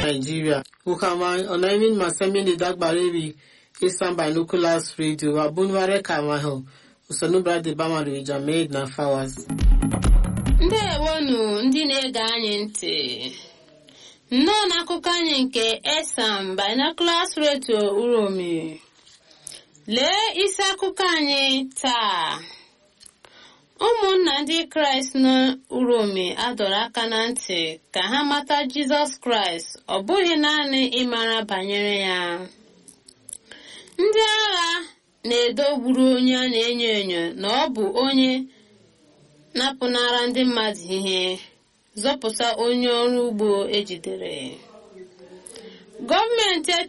Nigeria. Ukama onaimin masemini dagbarevi isan binoculars radio abunware kamaho usonubra de bamaru ijamed na fawas. ndewonu ndị na-ege anyị ntị nnọọ n'akụkọ anyị nke esam binoculars radio uromi lee isi akụkọ anyị taa ụmụnna ndị kraịst n'uromi adọrọ aka na ntị ka ha mata jizọs kraịst ọ bụghị naanị ịmara banyere ya ndị agha na-edogburu onye a na-enyo enyo na ọ bụ onye napụnara ndị mmadụ ihe zọpụta onye ọrụ ugbo ejidere gọọmenti